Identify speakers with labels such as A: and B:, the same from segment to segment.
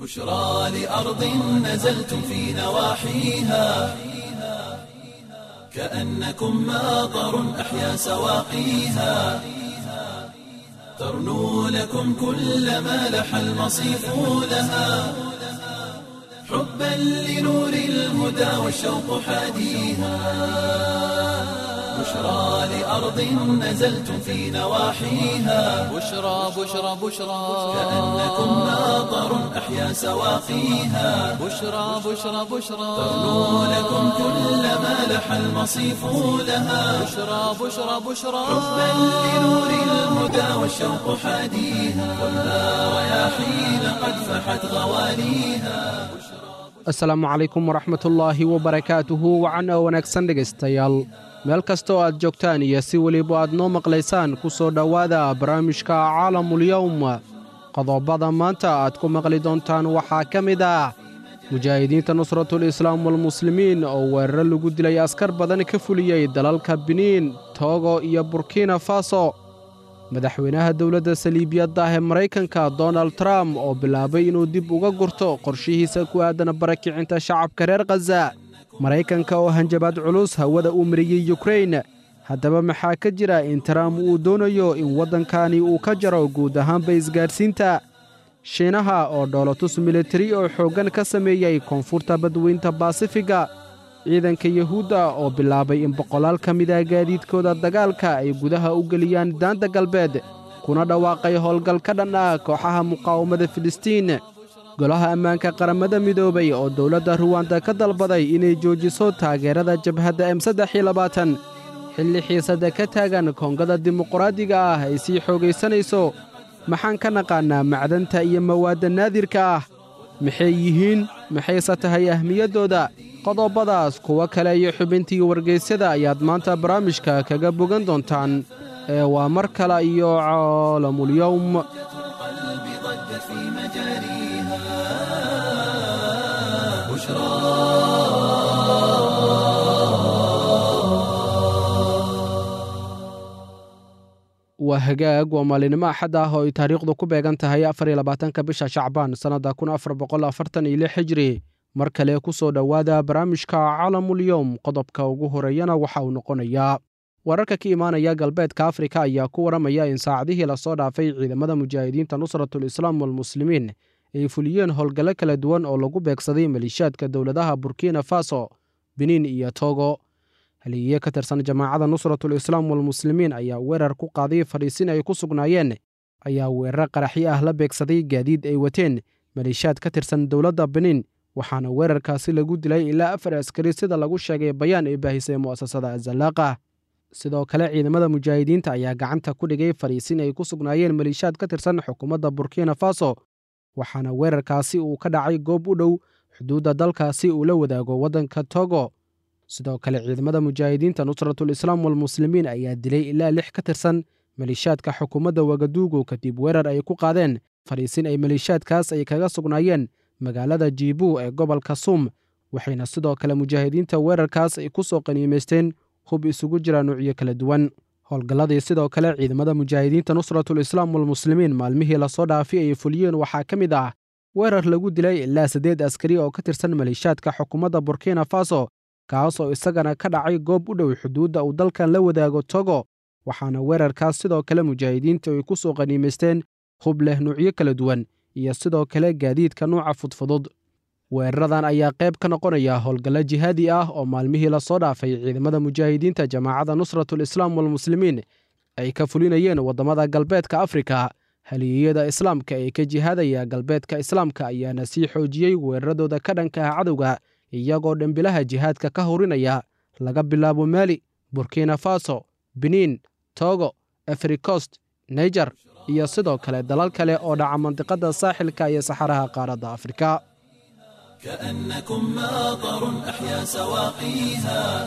A: بشرى لأرض نزلتم في نواحيها كأنكم ماطر أحيا سواقيها ترنو لكم كل ما لح المصيف لها حبا لنور الهدى والشوق حاديها بشرى لأرض نزلتم في نواحيها
B: بشرى بشرى بشرى
A: كأنكم ماطر أحيا سواقيها
B: بشرى بشرى بشرى
A: ترنو لكم كل ما لح المصيف لها
B: بشرى بشرى بشرى
A: حبا لنور الهدى والشوق حاديها والنار رياحين قد فحت غواليها
C: asalaamu calaykum waraxmatullaahi wabarakaatuhu wacan oo wanaagsan dhegaystayaal meel kasta oo aad joogtaan iyo si weliba aad noo maqlaysaan ku soo dhowaada barnaamijka caalamulyowm qodobada maanta aad ku maqli doontaan waxaa ka mid ah mujaahidiinta nusratul islaam walmuslimiin oo weeraro lagu dilay askar badan ka fuliyey dalalka biniin toogo iyo burkina faso madaxweynaha dowladda saliibiyadda ah ee maraykanka donald trump oo bilaabay inuu dib uga gurto qorshihiisa ku aadan barakicinta shacabka reer khaza maraykanka oo hanjabaad culus hawada u mariyey yukrain haddaba maxaa ka jira in trump uu doonayo in waddankani uu ka jaro guud ahaanba isgaadhsiinta shiinaha oo dhoolotus militari oo xooggan ka sameeyey koonfurta badweynta baasifiga ciidanka yuhuudda oo bilaabay in boqolaal ka mida gaadiidkooda dagaalka ay gudaha u geliyaan daanta galbeed kuna dhawaaqay howlgal ka dhan ah kooxaha muqaawamada filistiin golaha ammaanka qaramada midoobay oo dowladda ruwanda ka dalbaday inay joojiso taageerada jabhadda m saddex iyo labaatan xilli xiisadda ka taagan koongada dimuqraadiga ah ay sii xoogaysanayso maxaan ka naqaannaa macdanta iyo mawaadda naadirka ah maxay yihiin maxayse tahay ahmiyaddooda qodobadaas kuwo kale iyo xubintii wargaysyada ayaad maanta barnaamijka kaga bogan doontaan ee waa mar kale iyo caalamulyowm
A: القلب ضجت في مجاريها بشرى
C: waa hagaag waa maalinimo axad ah oo ay taariikhdu ku beegan tahay afar iyo labaatanka bisha shacbaan sannadda kun afar boqol afartan iyo lix xijri mar kale ku soo dhowaada barnaamijka caalamulyowm qodobka ugu horeeyana waxa uu noqonayaa wararka ka imaanaya galbeedka afrika ayaa ku waramaya in saacadihii lasoo dhaafay ciidamada mujaahidiinta nusratul islaam walmuslimiin ay fuliyeen howlgallo kala duwan oo lagu beegsaday maliishaadka dowladaha burkina faso biniin iyo togo haliyiye ka tirsan jamaacada nusratul islaam walmuslimiin ayaa weerar ku qaaday fadhiisin ay ku sugnaayeen ayaa weerar qaraxyo ah la beegsaday gaadiid ay wateen maliishaad ka tirsan dowladda biniin waxaana weerarkaasi lagu dilay ilaa afar askari sida lagu sheegay bayaan ay baahisay mu'asasada azallaaqa sidoo kale ciidamada mujaahidiinta ayaa gacanta ku dhigay fadhiisin ay ku sugnaayeen maliishaad ka tirsan xukuumadda burkina faso waxaana weerarkaasi uu ka dhacay goob u dhow xuduudda dalkaasi uu la wadaago waddanka togo sidoo kale ciidamada mujaahidiinta nusratul islaam walmuslimiin ayaa dilay ilaa lix ka tirsan maliishaadka xukuumadda wagaduugu kadib weerar ay ku qaadeen fadhiisin ay maliishaadkaas ay kaga sugnaayeen magaalada jiibu ee gobolka suum waxayna sidoo kale mujaahidiinta weerarkaas ay ku soo qaniimaysteen hub isugu jira nuucyo kala duwan howlgalladii sidoo kale ciidamada mujaahidiinta nusratul islaam walmuslimiin maalmihii lasoo dhaafi ay fuliyeen waxaa ka mid ah weerar lagu dilay ilaa siddeed askari oo ka tirsan maliishaadka xukuumadda burkina faso kaas oo isagana ka dhacay goob u dhow xuduudda uu dalkan la wadaago togo waxaana weerarkaas sidoo kale mujaahidiinta ay ku soo qaniimaysteen hub leh nuucyo kala duwan iyo sidoo kale gaadiidka nuuca fudfudud weeraradan ayaa qayb ka noqonaya howlgallo jihaadi ah oo maalmihii lasoo dhaafay ciidamada mujaahidiinta jamaacadda nusratul islaam walmuslimiin ay ka fulinayeen waddamada galbeedka afrika haliyeyada islaamka ee ka jihaadaya galbeedka islaamka ayaana sii xoojiyey weeraradooda ka dhanka ah cadowga iyagoo dhambilaha jihaadka ka horinaya laga bilaabo maali burkina faso biniin togo africost naijer iyo sidoo kale dalal kale oo dhaca mandiqadda saaxilka iyo saxaraha qaaradda afrika
A: كأنكم ماطر أحيا سواقيها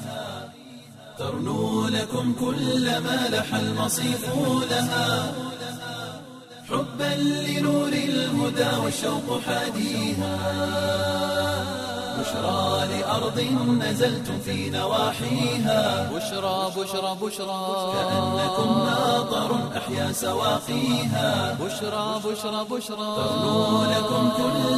A: ترنو لكم كل ما لح المصيف لها حبا لنور الهدى والشوق حاديها بشرى لأرض نزلتم في نواحيها
B: بشرى بشرى بشرى
A: كأنكم ماطر أحيا سواقيها
B: بشرى بشرى بشرى
A: ترنو لكم كل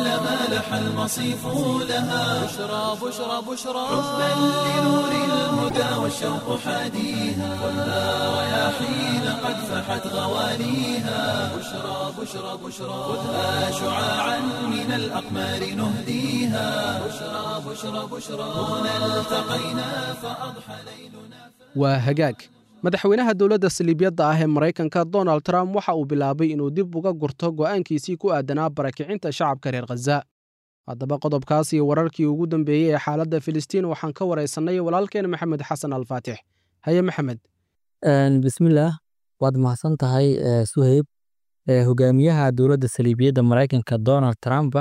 A: لح المصيف لها
B: بشرى بشرى بشرى
A: بل لنور الهدى والشوق حاديها والها رياحين قد فحت غواليها بشرى بشرى بشرى خذها شعاعا من الأقمار نهديها بشرى بشرى بشرى هنا التقينا فأضحى ليلنا
C: waa hagaag madaxweynaha dowladda saliibyadda ah ee maraykanka donald trump waxa uu bilaabay inuu dib uga gurto go'aankiisii ku aadanaa barakicinta shacabka reer khaza haddaba qodobkaas iyo wararkii ugu dambeeyey ee xaaladda filistiin waxaan ka waraysannay walaalkeen maxamed xasan alfaatix haye maxamed
D: bismillaah waad mahadsan tahay eh, suheyb Eh, hogaamiyaha dowladda saliibiyadda maraykanka donald trump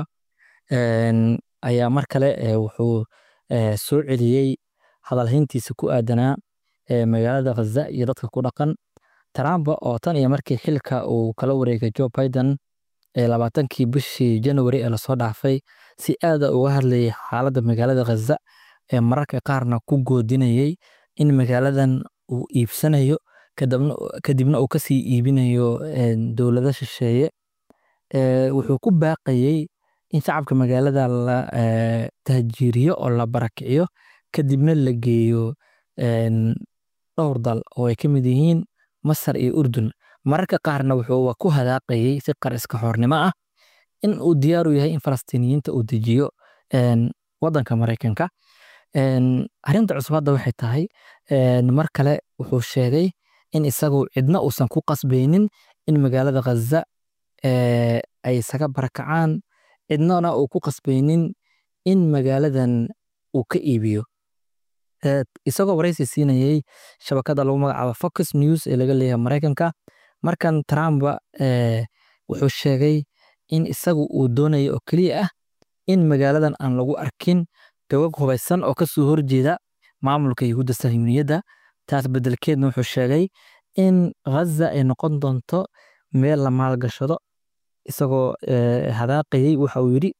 D: en, ayaa mar kale eh, wuxuu eh, soo celiyey hadalhayntiisa ku aadanaa eh, magaalada khaza iyo dadka ku dhaqan trump oo tan iyo markii xilka uu kala wareegay joe biden ee labaatankii bishii january ee lasoo dhaafay si aada uga hadlayay xaaladda magaalada khaza ee mararka qaarna ku goodinayay in magaaladan uu iibsanayo kadibna kadibna uu kasii iibinayo en, dowlado shisheeye Eh, wuxuu ku baaqayey in shacabka magaalada la eh, tahjiiriyo oo la barakiciyo kadibna la geeyo en, dhowr dal oo ay ka mid yihiin masar iyo urdun mararka qaarna wuxuu ku hadaaqayey si qar iska xoornimo ah in uu diyaar u yahay in falastiiniyiinta uu dejiyo en, wadanka maraykanka En, arrinta cusub hadda waxay tahay en, mar kale wuxuu sheegay in isagu cidna uusan ku qasbaynin in magaalada khaza eh, ay isaga barakacaan cidnana uu ku qasbaynin in magaaladan uu ka iibiyo Eh, isagoo waraysi siinayey shabakada lagu magacaabo Fox News ee laga leeyahay Maraykanka markan Trump eh, wuxuu sheegay in isagu uu doonayo oo keliya ah in magaaladan aan lagu arkin gabag hubaysan oo kasoo horjeeda maamulka Yuhuudda Sahyuuniyadda taas bedelkeedna wuxuu sheegay in Gaza ay noqon doonto meel la maalgashado isagoo eh, hadaaqayey waxa uu yidhi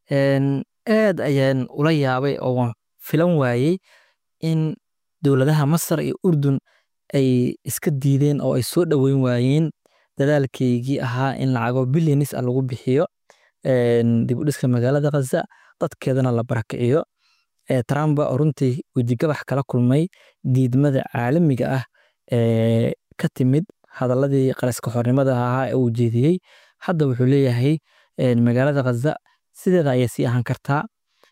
D: en, aad ayaan ula yaabay oo waan filan waayey in dowladaha Masar iyo Urdun ay iska diideen oo ay soo dhoweyn waayeen dadaalkaygii ahaa in lacago bilyanis ah lagu bixiyo en, dib u dhiska magaalada Gaza dadkeedana la barakiciyo Eh, Trump oo runtii wejigabax kala kulmay diidmada caalamiga ah ee ka timid hadaladii qaraska xornimada ahaa ee uu jeediyey hadda wuxuu leeyahay en, magaalada Gaza sideeda ayay sii ahaan kartaa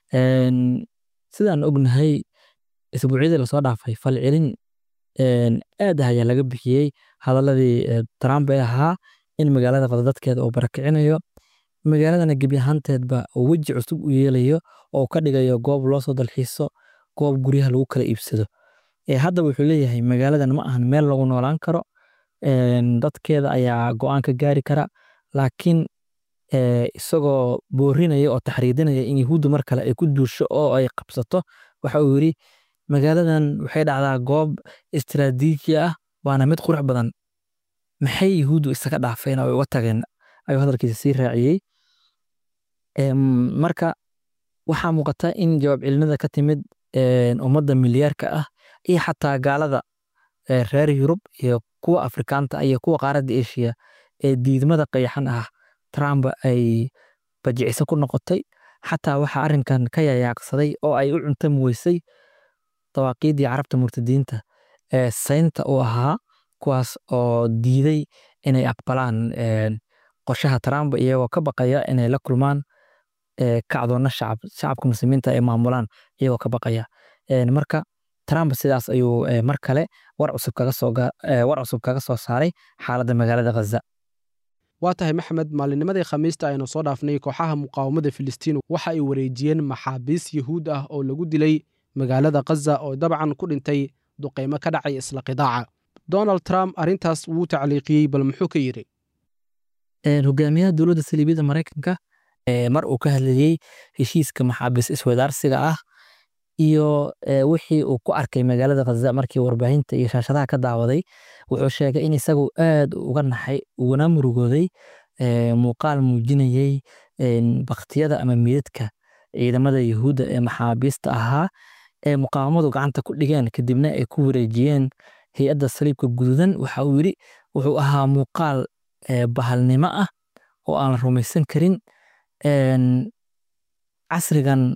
D: En, sidaan ognahay isbuucyadii lasoo dhaafay falcelin en, aad ah ayaa laga bixiyey hadaladii eh, Trump ee ahaa in magaalada Gaza dadkeeda uu barakicinayo magaaladana gebi ahaanteedba uu weji cusub u yeelayo oo ka dhigayo goob loo soo dalxiiso goob guryaha lagu kala iibsado Eh, hadda wuxuu leeyahay magaaladan ma ahan meel lagu noolaan karo En, dadkeeda ayaa go'aan ka gaari kara laakiin eh, isagoo boorinaya oo taxriidinaya in yuhuuddu mar kale ay ku duusho oo ay qabsato waxa uu yidhi magaaladan waxay dhacdaa goob istiraatiiji ah waana mid qurux badan maxay yuhuuddu isaga dhaafeen oo ay uga tageen ayuu hadalkiisa sii raaciyey Em, marka waxaa muuqata in jawaab celinada ka timid en, ummadda milyaarka ah iyo xataa gaalada eh, reer Yurub iyo kuwa Afrikaanta ah iyo kuwa qaaradda Asia ee diidmada qayaxan ah Trump ay bajicisa ku noqotay xataa waxaa arrinkan ka yayaaqsaday oo ay u cuntami weysay dawaaqiidii carabta murtadiinta ee saynta u ahaa kuwaas oo diiday inay aqbalaan en, qorshaha Trump iyagoo ka baqaya inay la kulmaan eh, kacdoonna shacab shacabka muslimiinta ay maamulaan iyagoo ka baqaya En, marka Trump sidaas ayuu eh, mar kale war cusub kaga soo ga- eh, war cusub kaga soo saaray xaaladda magaalada Gaza
C: waa tahay maxamed maalinimadii khamiista aynu soo dhaafnay kooxaha muqaawamada filistiin waxa ay wareejiyeen maxaabiis yuhuud ah oo lagu dilay magaalada khaza oo dabcan ku dhintay duqaymo ka dhacay isla qidaaca donald trump arrintaas wuu tacliiqiyey bal muxuu ka yidhi
D: En, hogaamiyaha dowladda saliibiyadda Maraykanka eh, mar uu ka hadlayey heshiiska maxaabiis iswadaarsiga ah iyo eh, wixii uu ku arkay magaalada Gaza markii warbaahinta iyo shaashadaha ka daawaday wuxuu sheegay in isagu aad uga naxay ugana murugooday eh, muuqaal muujinayey en, baktiyada ama meydadka ciidamada Yuhuudda ee maxaabiista ahaa ee muqaawamadu gacanta ku dhigeen kadibna ay ku wareejiyeen hay-adda saliibka guduudan waxa uu yidhi wuxuu ahaa muuqaal eh, bahalnimo ah oo aan la rumaysan karin En, casrigan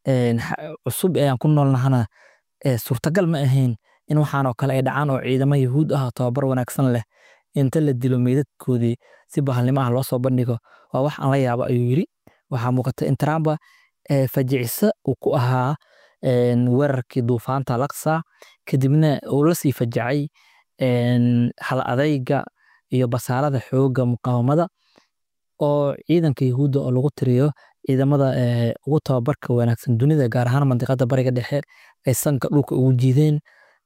D: cusub ee aan ku noolnahana suurtagal ma ahayn in waxaan oo kale ay dhacaan oo ciidamo yahuud ah tababar wanaagsan leh inta la dilo meydadkoodii si bahalnimo ah loo soo bandhigo waa wax aan la yaabo ayuu yiri waxaa muuqata in trumpa fajicisa uu ku ahaa weerarkii duufaanta laksa kadibna uu la sii fajacay hal adayga iyo basaarada xoogga muqaawamada oo ciidanka yahuudda oo lagu tiriyo ciidamada ugu tababarka wanaagsan dunida gaar ahaan mandiqada bariga dhexe ay sanka dhulka ugu jiideen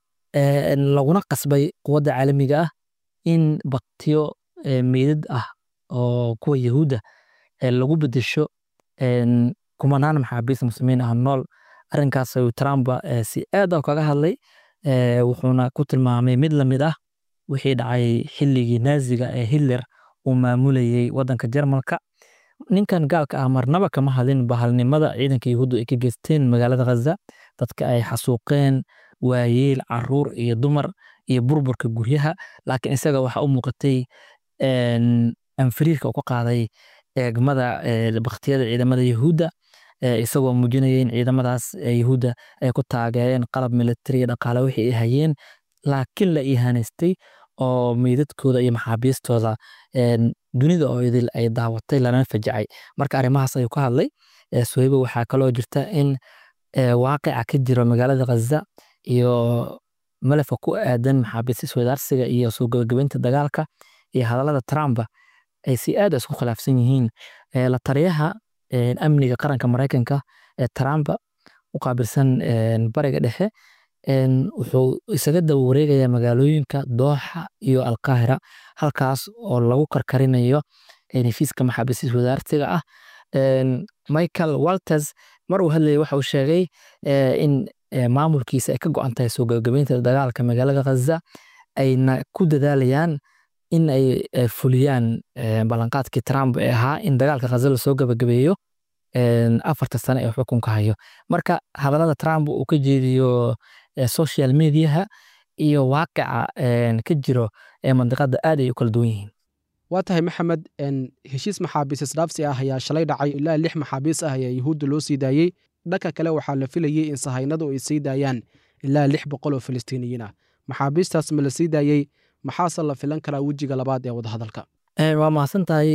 D: laguna qasbay quwadda caalamiga ah in baktiyo meydad ah oo kuwa yahuudda lagu bedesho kumanaan maxaabiis muslimiin ah nool arrinkaas ayuu trump si aad ah kaga hadlay wuxuuna ku tilmaamay mid lamid ah wixii dhacay xilligii naaziga ee hitler uu maamulayey waddanka jarmalka ninkan gaalka ah marnaba kama hadlin bahalnimada ciidanka yahuuddu ay ka geysteen magaalada khaza dadka ay xasuuqeen waayeel caruur iyo dumar iyo burburka guryaha laakiin isaga waxaa u muuqatay anfariirka uu ka qaaday eegmada baktiyada ciidamada yahuudda isagoo muujinaya in ciidamadaas yahuudda ay ku taageereen qalab militari iyo dhaqaale wixii ay hayeen laakiin la ihaanaystay oo meydadkooda iyo maxaabiistooda dunida oo idil ay daawatay lana fajacay marka arrimahaas ayuu ka hadlay suhaybo waxaa kaloo jirta in waaqica ka jiro magaalada khaza iyo malafka ku aadan maxaabiista iswadaarsiga iyo soo gabagabeynta dagaalka iyo hadallada trump ay si aad isku khilaafsan yihiin la taliyaha amniga qaranka maraykanka ee trump u qaabilsan bariga dhexe wuxuu isaga daba wareegayaa magaalooyinka dooxa iyo alqaahira halkaas oo lagu karkarinayo heshiiska maxaabiista iswadaarsiga ah michael walters mar uu hadlayay waxa uu sheegay in maamulkiisa ay ka go-an tahay soo gabagabeynta dagaalka magaalada khaza ayna ku dadaalayaan in ay fuliyaan ballanqaadkii trump ee ahaa in dagaalka khaza lasoo gabagabeeyo afarta sane ee xukunka hayo marka hadallada trump uu ka jeediyo social mediaha iyo waaqica ka jiro ee mandiqada aad ay u kala duwan yihiin
C: waa tahay maxamed heshiis maxaabiis isdhaafsi ah ayaa shalay dhacay ilaa lix maxaabiis ah ayaa yuhuudda loo sii daayey dhanka kale waxaa la filayey in sahaynadu ay sii daayaan ilaa lix boqol oo filistiiniyiin ah maxaabiistaas ma la sii daayey maxaase la filan karaa wejiga labaad ee wadahadalka
D: waa mahadsan tahay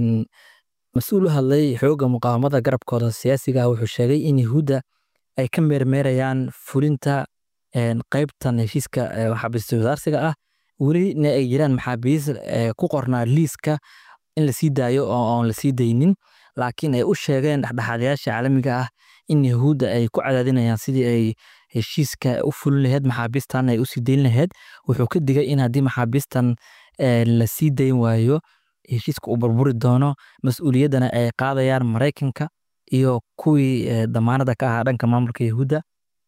D: mas-uul u hadlay xoogga muqaawamada garabkooda siyaasiga ah wuxuu sheegay in yahuudda ay ka meermeerayaan fulinta qaybtan heshiiska maxaabiista wadaarsiga ah welina ay jiraan maxaabiis ku qornaa liiska in lasii daayo oo aan lasii daynin laakiin ay u sheegeen dhexdhexaadayaasha caalamiga ah in yahuudda ay ku cadaadinayaan sidii ay heshiiska u fulin laheyd maxaabiistan ay usii dayn laheyd wuxuu ka digay in haddii maxaabiistan lasii dayn waayo heshiiska uu burburi doono mas-uuliyaddana ay qaadayaan maraykanka iyo kuwii damaanada ka ahaa dhanka maamulka yahuudda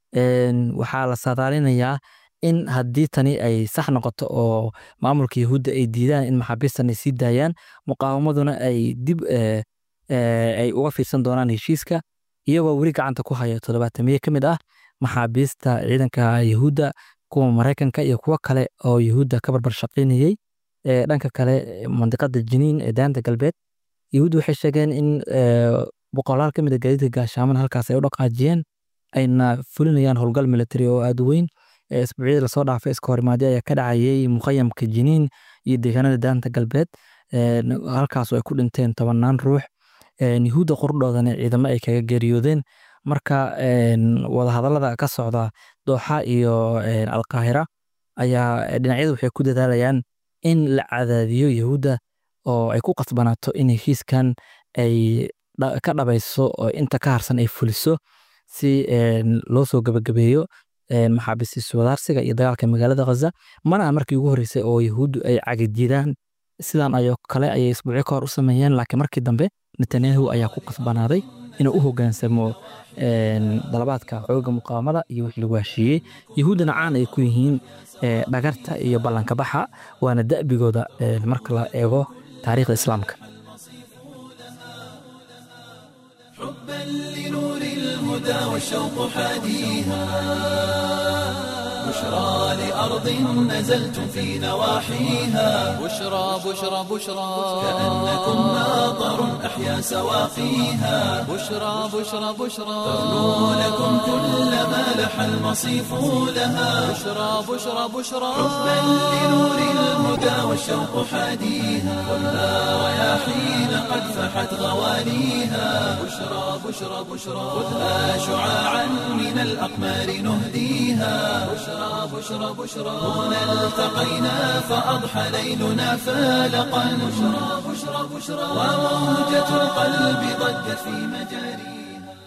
D: waxaa la saadaalinayaa in haddii tani ay sax noqoto oo maamulka yahuudda ay diidaan in maxaabiistan ay sii daayaan muqaawamaduna ay dib ay uga fiirsan doonaan heshiiska iyagoo weli gacanta ku haya toddobaatamiye ka mid ah maxaabiista ciidanka yahuudda kuwa maraykanka iyo kuwo kale oo yahuudda ka barbar shaqaynayey dhanka kale mandiqada jiniin ee daanta galbeed yahuudda waxay sheegeen in boqolaal ka mid a gaadiidka gaashaaman halkaas ay u dhaqaajiyeen ayna fulinayaan howlgal military oo aada u weyn isbuucyadii lasoo dhaafay iska horimaadyo ayaa ka dhacayay muqayamka jiniin iyo deegaanada daanta galbeed halkaas oo ay ku dhinteen tobanaan ruux yahuudda qordhoodana ciidamo ay kaga geeriyoodeen marka wadahadallada ka socda dooxa iyo alqaahira ayaa dhinacyadu waxay ku dadaalayaan in la cadaadiyo yahuudda oo ay ku qasbanaato in heshiiskan ay ka dhabayso oo inta ka harsan ay fuliso si loo soo gabagabeeyo maxaabiistiis wadaarsiga iyo dagaalka magaalada khaza mana ah markii ugu horreysay oo yahuuddu ay cagajidaan sidan ayoo kale ayay isbuucyo ka hor u sameeyeen laakiin markii dambe netanyahu ayaa ku qasbanaaday inuu u hoggaansamo dalabaadka xoogga muqaawamada iyo wixii lagu heshiiyey yahuuddana caan ay ku yihiin dhagarta iyo ballanka baxa waana da'bigooda marka la eego taariikhda islaamka
A: حبا لنور الهدى والشوق حاديها بشرى لأرض نزلتم في نواحيها
B: بشرى بشرى بشرى
A: كأنكم ماطر أحيا سواقيها
B: بشرى بشرى بشرى
A: ترنو لكم كل ما لح المصيف لها
B: بشرى بشرى بشرى
A: حبا لنور الهدى والشوق حاديها خذها رياحين قد فحت غواليها بشرى بشرى بشرى خذها شعاعا من الأقمار نهديها بشرى بشرى بشرى هنا التقينا فأضحى ليلنا فالقا بشرى بشرى بشرى وموجة القلب ضجت في مجاريها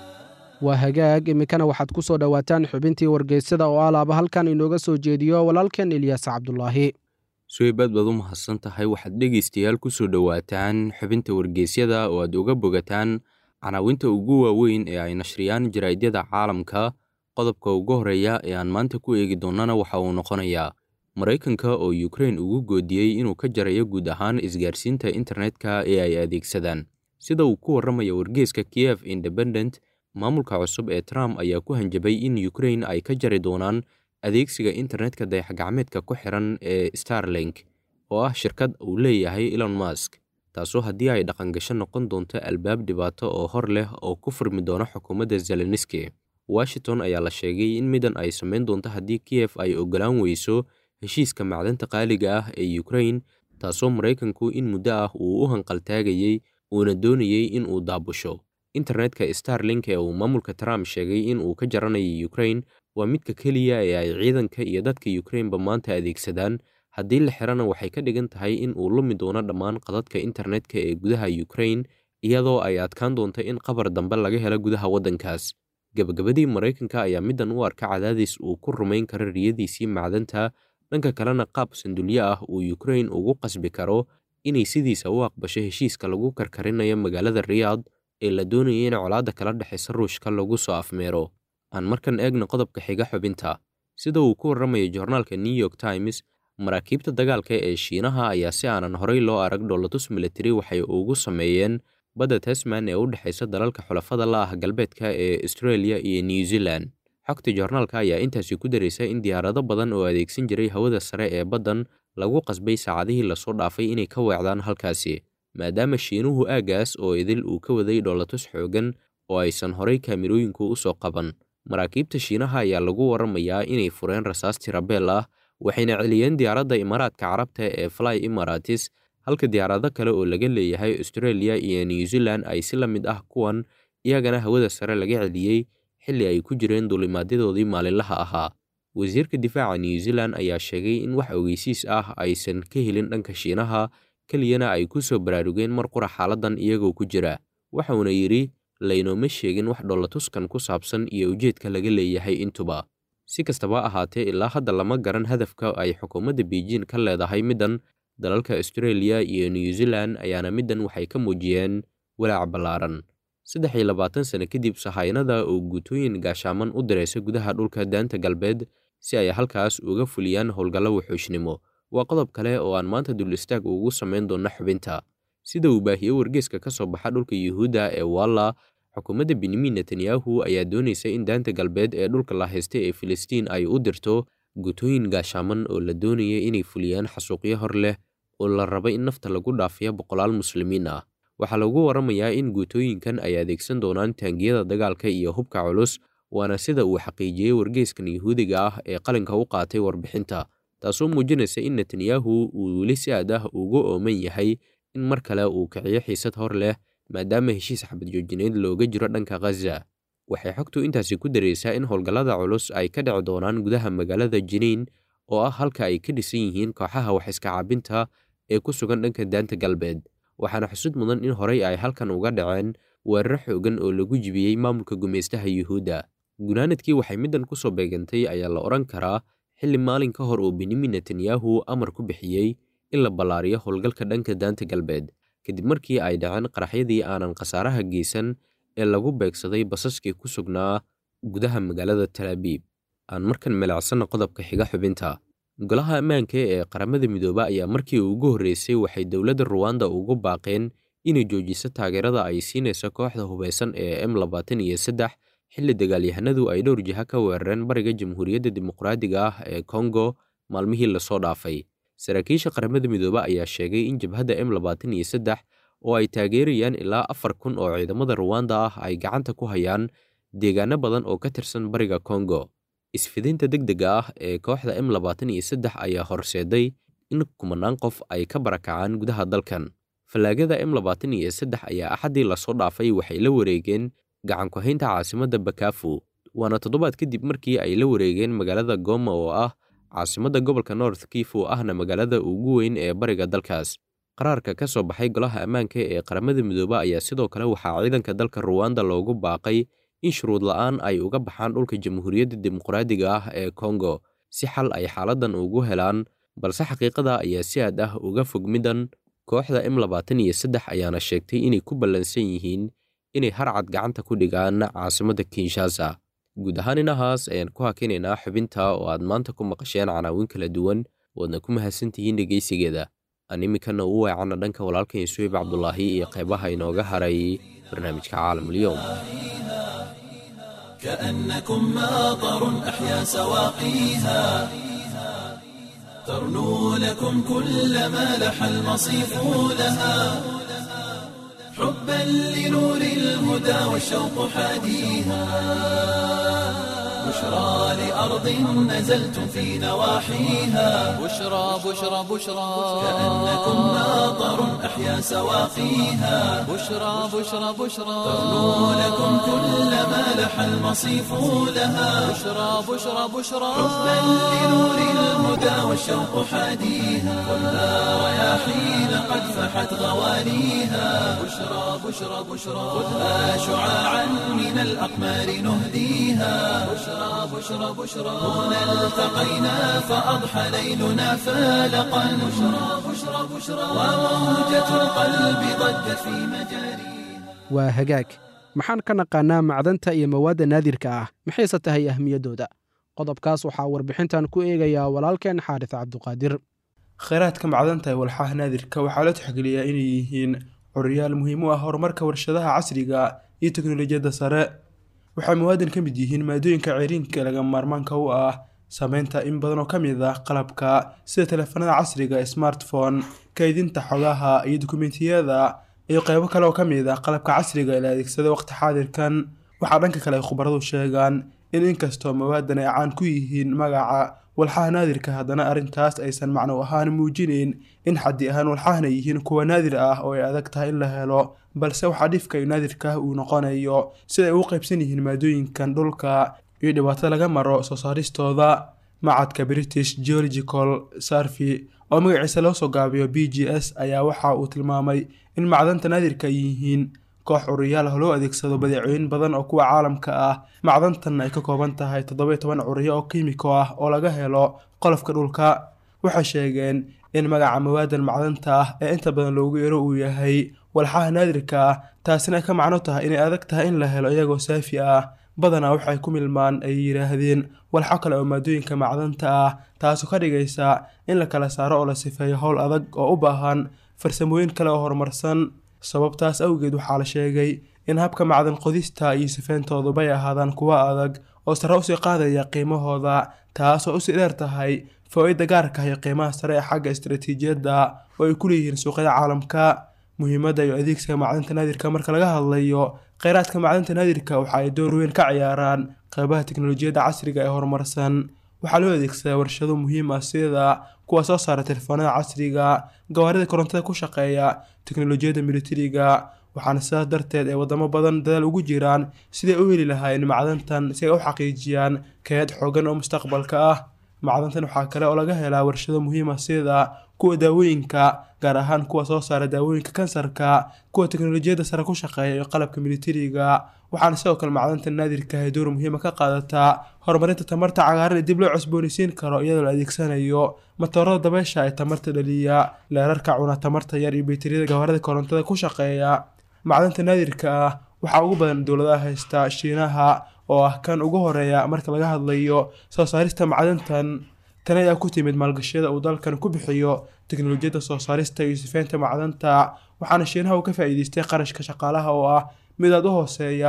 C: waa hagaag iminkana waxaad ku soo dhowaataan xubintii wargeysada oo alaaba halkan inooga soo jeediyo walaalkeen ilyaas cabdulaahi
E: suweybaad baad u mahadsan tahay waxaad dhegaystayaal ku soo dhowaataan xubinta wargeysyada oo aad uga bogataan canaawinta ugu waaweyn ee ay nashriyaan jaraa'idyada caalamka qodobka ugu horreeya ee aan maanta ku eegi doonnana waxa uu noqonayaa maraykanka oo yukrain ugu goodiyey inuu ka jarayo guud ahaan isgaarsiinta internetka ee ay adeegsadaan sida uu ku warramaya wargeeska kiev independent maamulka cusub ee trump ayaa ku hanjabay in yukrain ay ka jari doonaan adeegsiga internetka dayaxgacmeedka ku xiran ee starlink oo ah shirkad uu leeyahay elon mask taasoo haddii ay dhaqangasho noqon doonto albaab dhibaato oo hor leh oo ku furmi doona xukuumadda zelenski washington ayaa la sheegay in midan ay samayn doonto haddii kiyef ay ogolaan weyso heshiiska macdanta qaaliga ah ee yukrain taasoo maraykanku in muddo ah uu u hanqaltaagayey uuna doonayey in uu daabusho internetka starlink ee uu maamulka trump sheegay in uu ka jaranayo yukrain waa midka keliya ee ay ciidanka iyo dadka yukrainba maanta adeegsadaan haddii la xirana waxay ka dhigan tahay in uu lumi doono dhammaan qadadka internetka ee gudaha yukrain iyadoo ay adkaan doonto in qabar dambe laga helo gudaha waddankaas gebagabadii maraykanka ayaa middan u arka cadaadis uu ku rumayn karo riyadiisii macdanta dhanka kalena qaab sandulyo ah uu yukrain ugu qasbi karo inay sidiisa u aqbasho heshiiska lagu karkarinayo magaalada riyaad ee la doonayay in colaadda kala dhexaysa ruushka lagu soo afmeero aan markan eegna qodobka xiga xubinta sida uu ku warramayo joornaalka new york times maraakiibta dagaalka ee shiinaha ayaa si aanan horey loo arag dhoolatus militari waxay ugu sameeyeen badda tasman ee u dhexaysa dalalka xulafada la ah galbeedka ee australia iyo new zealand xogta joornaalka ayaa intaasi ku daraysa in diyaarado badan oo adeegsan jiray hawada sare ee baddan lagu qasbay saacadihii lasoo dhaafay inay ka weecdaan halkaasi maadaama shiinuhu aaggaas oo idil uu ka waday dhoolatus xoogan oo aysan horey kaamirooyinku u soo qaban maraakiibta shiinaha ayaa lagu warramayaa inay fureen rasaas tirabeel ah waxayna celiyeen diyaaradda imaaraadka carabta ee fly imaratis halka diyaarado kale oo laga leeyahay australia iyo new zealand ay si la mid ah kuwan iyagana hawada sare laga celiyey xilli ay ku jireen duulimaadyadoodii maalinlaha ahaa wasiirka difaaca new zealand ayaa sheegay in wax ogeysiis ah aysan ka helin dhanka shiinaha keliyana ay ku soo baraarugeen mar qura xaaladdan iyagoo ku jira waxauna yidhi laynooma sheegin wax dhoolatuskan ku saabsan iyo ujeedka laga leeyahay intuba si kastaba ahaatee ilaa hadda lama garan hadafka ay xukuumadda beijing ka leedahay middan dalalka australia iyo new zealand ayaana middan waxay ka muujiyeen walaac ballaaran saddex iyo labaatan sano kadib sahaynada oo guutooyin gaashaaman u diraysa gudaha dhulka daanta galbeed si ay halkaas uga fuliyaan howlgallo wuxuushnimo waa qodob kale oo aan maanta dul istaag ugu samayn doonno xubinta sida uu baahiye wargeeska ka soo baxa dhulka yuhuudda ee walla xukuumadda benyamin netanyahu ayaa doonaysa in daanta galbeed ee dhulka la haysta ee filistiin ay u dirto gutooyin gaashaaman oo la doonaya inay fuliyaan xasuuqyo hor leh oo la raba in nafta lagu dhaafiyo boqolaal muslimiin ah waxaa lagu warramayaa in guutooyinkan ay adeegsan doonaan taangiyada dagaalka iyo hubka culus waana sida uu xaqiijiyey wargeeskan yuhuudiga ah ee qalinka u qaatay warbixinta taasoo muujinaysa in netanyahu uu weli si aad ah ugu ooman yahay in mar kale uu kiciyo xiisad hor leh maadaama heshiis xabad joojineed looga jiro dhanka khaza waxay xogtu intaasi ku daraysaa in howlgallada culus ay ka dhici doonaan gudaha magaalada jiniin oo ah halka ay ka dhisan yihiin kooxaha wax iska caabinta ee ku sugan dhanka daanta galbeed waxaana xusud mudan in horey ay halkan uga dhaceen weeraro xoogan oo lagu jibiyey maamulka gumaystaha yuhuudda gunaanadkii waxay middan ku soo beegantay ayaa la odhan karaa xilli maalin ka hor uu benyamin netanyahu amar ku bixiyey in la ballaariyo howlgalka dhanka daanta galbeed kadib markii ay dhaceen qaraxyadii aanan khasaaraha geysan ee lagu beegsaday basaskii ku sugnaa gudaha magaalada talaabiib aan markan melacsanna qodobka xiga xubinta golaha ammaanka ee qaramada midooba ayaa markii ugu horreysay waxay dowladda ruwanda ugu baaqeen inay joojiso taageerada ay siinayso kooxda hubaysan ee m labaatan iyo saddex xilli dagaalyahanadu ay dhowr jiha ka weerareen bariga jamhuuriyadda dimuqraadiga ah ee kongo maalmihii lasoo dhaafay saraakiisha qaramada midoobe ayaa sheegay in jabhadda m labaatan iyo saddex oo ay taageerayaan ilaa afar kun oo ciidamada ruwanda ah ay gacanta ku hayaan deegaano badan oo ka tirsan bariga kongo isfidinta degdega ah ee kooxda m labaatan iyo saddex ayaa horseeday in kumanaan qof ay ka barakacaan gudaha dalkan fallaagada m labaatan iyo saddex ayaa axaddii lasoo dhaafay waxay la wareegeen gacanku-haynta caasimadda bakafu waana toddobaad kadib markii ay la wareegeen magaalada goma oo ah caasimadda gobolka north kifu ahna magaalada ugu weyn ee bariga dalkaas qaraarka ka soo baxay golaha ammaanka ee qaramada midoobe ayaa sidoo kale waxaa ciidanka dalka ruwanda loogu baaqay in shuruud la'aan ay uga baxaan dhulka jamhuuriyadda dimuqraadiga ah ee kongo si xal ay xaaladdan ugu helaan balse xaqiiqada ayaa si aad ah uga fog middan kooxda m labaatan iyo saddex ayaana sheegtay inay ku ballansan yihiin inay harcad gacanta ku dhigaan caasimadda kinshasa guud ahaan inahaas ayaan ku hakinaynaa xubinta oo aad maanta ku maqasheen canaawin kala duwan waadna ku mahadsantihiin dhegaysigeeda aan iminkana u weecanna dhanka walaalkan suweyb cabdulaahi iyo qaybaha inooga haray barnaamijka caalamulyoom
A: كأنكم ماطر أحيا سواقيها ترنو لكم كل ما لح المصيف لها حبا لنور الهدى والشوق حاديها بشرى لأرض نزلتم في نواحيها
B: بشرى بشرى بشرى
A: كأنكم ماطر أحيا سواقيها
B: بشرى بشرى بشرى
A: ترنو لكم كل ما لح المصيف لها
B: بشرى بشرى بشرى
A: حبا لنور الهدى والشوق حاديها خذها رياحين قد فحت غوانيها بشرى بشرى بشرى خذها شعاعا من الأقمار نهديها بشرى بشرى بشرى هنا التقينا فأضحى ليلنا فالقا بشرى بشرى بشرى وموجة القلب ضجت في مجاريها
C: waa hagaag maxaan ka naqaanaa macdanta iyo mawaadda naadirka ah maxayse tahay ahmiyaddooda qodobkaas waxaa warbixintan ku eegayaa walaalkeen xaaris cabduqaadir
F: kheyraadka macdanta ee walxaha naadirka waxaa la tixgeliyaa inay yihiin curiyaal muhiim u ah horumarka warshadaha casriga iyo teknolojiyadda sare waxay muwaadan ka mid yihiin maadooyinka ceriinka ee lagama maarmaanka u ah sameynta in badan oo ka mid ah qalabka sida teleefanada casriga ee smartphone kaydinta xogaha iyo dukumentiyada iyo qeybo kale oo ka mid ah qalabka casriga ee la adeegsada waqti xaadirkan waxaa dhanka kale ay khubaradu sheegaan in inkastoo mawaadan ay caan ku yihiin magaca walxaha naadirka haddana arrintaas aysan macno ahaan muujinayn in xaddi ahaan walxahana yihiin kuwa naadir ah oo ay adag tahay in la helo balse waxaa dhifka iyo naadirkaah uu noqonayo sida ay ugu qaybsan yihiin maadooyinkan dhulka iyo dhibaato laga maro soo saaristooda macadka british geological sarvey oo magaciisa loo soo gaabiyo b g s ayaa waxa uu tilmaamay in macdanta naadirka ay yihiin koox curiyaal ah loo adeegsado badeecooyin badan oo kuwa caalamka ah macdantan ay ka kooban tahay toddoba toban curiyo oo kiimiko ah oo laga helo qolofka dhulka waxay sheegeen in magaca mawaadan macdanta ah ee inta badan loogu yeero uu yahay walxaha naadirka ah taasina ay ka macno tahay inay adag tahay in la helo iyagoo saafi ah badanaa waxay ku milmaan ay yidhaahdeen walxo kale oo maadooyinka macdanta ah taasoo ka dhigaysa in la kala saaro oo la sifeeyo howl adag oo u baahan farsamooyin kale oo horumarsan sababtaas awgeed waxaa la sheegay in habka macdan qodista iyo sifeyntooduba ay ahaadaan kuwo adag oo sare usii qaadaya qiimahooda taasoo usii dheer tahay faa-ida gaarka ah iyo qiimaha sare ee xagga istaraatiijiyadda oo ay ku leeyihiin suuqyada caalamka muhiimadda iyo adeegsiga macdanta naadirka marka laga hadlayo kheyraadka macdanta naadirka waxa ay door weyn ka ciyaaraan qeybaha teknolojiyadda casriga ee horumarsan waxaa loo adeegsadaa warshado muhiim ah sida kuwa soo saara telefoonada casriga gawaarida korontada ku shaqeeya teknolojiyadda militariga waxaana sidaas darteed ay wadamo badan dadaal ugu jiraan siday u heli lahaayeen macdantan si ay u xaqiijiyaan kayaad xoogan oo mustaqbalka ah macdantan waxaa kale oo laga helaa warshado muhiim ah sida kuwa daawooyinka gaar ahaan kuwa soo saara daawooyinka kansarka kuwa teknolojiyadda sare ku shaqeeya iyo qalabka militariga waxaana sidoo kale macdanta naadirka ay door muhiima ka qaadataa horumarinta tamarta cagaaran ee dib loo cusboonaysiin karo iyadoo la adeegsanayo matoorada dabeysha ee tamarta dhaliya leerarka cuna tamarta yar iyo bayteriyada gawaarida korontada ku shaqeeya macdanta naadirka ah waxaa ugu badan dowladaha haysta shiinaha oo ah kan ugu horeeya marka laga hadlayo soo saarista macdantan tan ayaa ku timid maalgashiyada uu dalkan ku bixiyo teknolojiyadda soo saarista iyo sifeynta macdanta waxaana shiinaha uu ka faa-iideystay qarashka shaqaalaha oo ah mid aad u hooseeya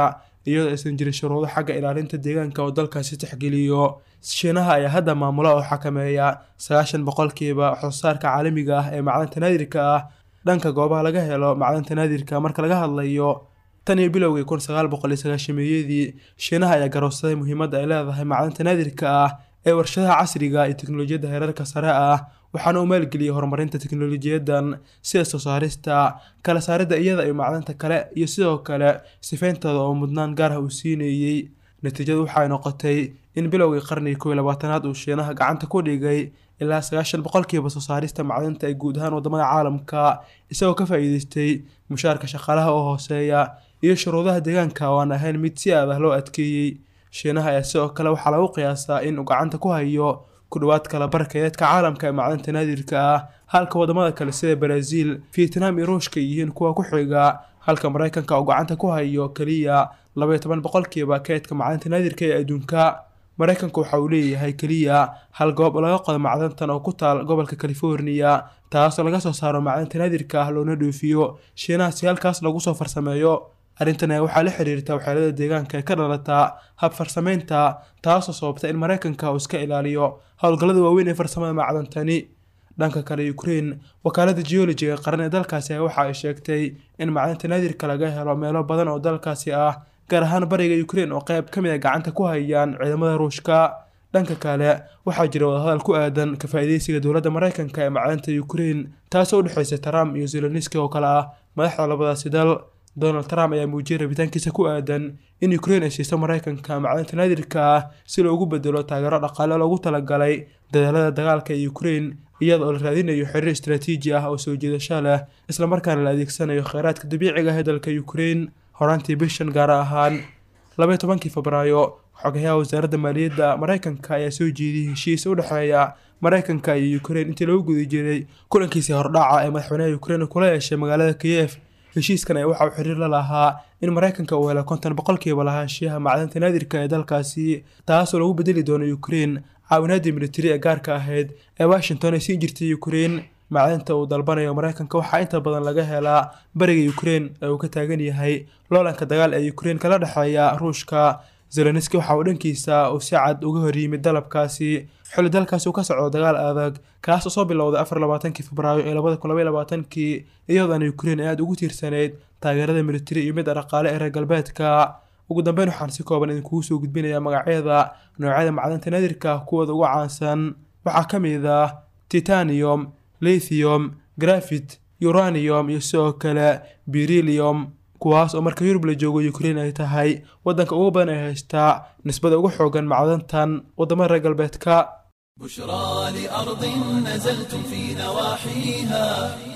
F: iyadoo aysan jirin shuruudo xagga ilaalinta deegaanka oo dalkaasi tixgeliyo shiinaha ayaa hadda maamula oo xakameeya sagaashan boqolkiiba waxsoosaarka caalamiga ah ee macdanta naadirka ah dhanka goobaha laga helo macdanta naadirka marka laga hadlayo tan iyo bilowgii kun sagaal boqol iyo sagaashameeyadii shiinaha ayaa garowsaday muhiimadda ay leedahay macdanta naadirka ah ee warshadaha casriga iyo teknolojiyadda heerarka sare ah waxaana uu maalgeliyey horumarinta teknolojiyadan sida soo saarista kala saaridda iyada iyo macdanta kale iyo sidoo kale sifeyntooda oo mudnaan gaar ah uu siinayey natiijadu waxay noqotay in bilowgii qarnigii kow iyo labaatanaad uu shiinaha gacanta ku dhigay ilaa sagaashan boqolkiiba soo saarista macdanta ay guud ahaan wadamada caalamka isagoo ka faa'iideystay mushaarka shaqaalaha oo hooseeya iyo shuruudaha deegaanka oo aan ahayn mid si aad ah loo adkeeyey shiinaha ayaa sidoo kale waxaa lagu qiyaasaa in uu gacanta ku hayo ku dhowaad kala barkeedka caalamka ee macdanta naadirka ah halka wadamada kale sida brazil vietnam iyo ruushka yihiin kuwa ku xiga halka maraykanka uu gacanta ku hayo keliya labaiyo toban boqolkiiba keedka macdanta naadirka ee adduunka maraykanku waxa uu leeyahay keliya hal goob oo laga qodo macdantan oo ku taal gobolka california taasoo laga soo saaro macdanta naadirka ah loona dhoofiyo shiinaha si halkaas lagu soo farsameeyo arrintan ayaa waxaa la xiriirta waxyeelada deegaanka ee ka dhalataa hab farsamaynta taasoo sababta in maraykanka uu iska ilaaliyo howlgallada waaweyn ee farsamada macdantani dhanka kale ukraine wakaalada geologiga qaran ee dalkaasi ayaa waxa ay sheegtay in macdanta naadirka laga helo meelo badan oo dalkaasi ah gaar ahaan bariga ukraine oo qayb ka mid a gacanta ku hayaan ciidamada ruushka dhanka kale waxaa jira wadahadal ku aadan ka faa'iideysiga dowladda maraykanka ee macdanta ukraine taasoo u dhexeysa trump iyo zeloniski oo kale ah madaxda labadaasi dal donald trump ayaa muujiyey rabitaankiisa ku aadan in ukraine ay siiso maraykanka macdanta naadirka ah si loogu bedelo taageero dhaqaale loogu talagalay dadaalada dagaalka ee ukraine iyada oo la raadinayo xiriir istaraatiiji ah oo soo jiidasho leh islamarkaana la adeegsanayo kheyraadka dabiiciga ah ee dalka ukraine horaantii bishan gaar ahaan labaiyo tobankii febraayo xogayaha wasaaradda maaliyadda maraykanka ayaa soo jeediyey heshiis u dhexeeya maraykanka iyo ukraine intii lagu guda jiray kulankiisii hordhaca ee madaxweynaha ukraine kula yeeshay magaalada kiyef heshiiskan ayaa waxa uu xiriir la lahaa in maraykanka uu helo konton boqolkiiba lahaanshiyaha macdanta naadirka ee dalkaasi taasoo lagu bedeli doono ukraine caawinaadii militari ee gaarka ahayd ee washington ay siin jirtay ukraine macdanta uu dalbanayo maraykanka waxaa inta badan laga helaa bariga ukraine ee uu ka taagan yahay loolanka dagaal ee ukraine kala dhexeeya ruushka zeloniski waxa uu dhankiisa uu si cad uga hor yimid dalabkaasi xilli dalkaasi uu ka socdo dagaal adag kaas oo soo bilowday afar labaatankii febraayo ee labada kun labaiy labaatankii iyadoona ukraine ay aada ugu tiirsanayd taageerada militari iyo midda dhaqaale ee reer galbeedka ugu dambeyn waxaan si kooban idinkugu soo gudbinayaa magacyada noocyada macdanta naadirka kuwooda ugu caansan waxaa ka mid ah titanium lithium grafit uranium iyo sidoo kale berilium kuwaas oo marka yurub la joogo ukraine ay tahay waddanka ugu badan ee haystaa nisbada ugu xoogan macdantan waddamada reer galbeedka
A: بشرى لأرض نزلتم في نواحيها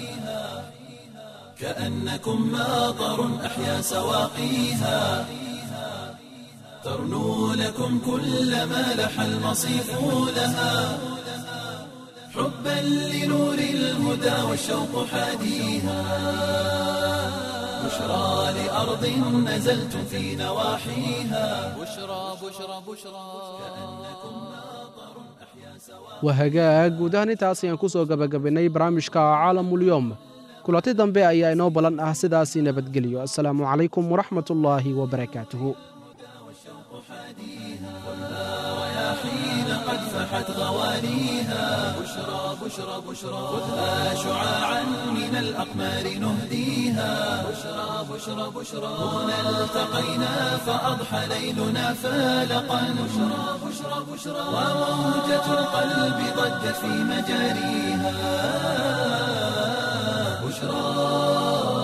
A: كأنكم ماطر أحيا سواقيها ترنو لكم كل ما لح المصيف لها حبا لنور الهدى والشوق حاديها بشرى لأرض نزلتم في نواحيها
B: بشرى بشرى بشرى
C: waa hagaag guud ahaan intaas ayaan ku soo gabagabaynay barnaamijka caalamulyoom kulanti dambe ayaa inoo ballan ah sidaasi nabadgelyo assalaamu calaykum waraxmat ullaahi wabarakaatuhu
A: حين قد فحت غوانيها بشرى بشرى بشرى خذها شعاعا من الأقمار نهديها بشرى بشرى بشرى هنا التقينا فأضحى ليلنا فالقا بشرى بشرى بشرى وموجة القلب ضجت في مجاريها بشرى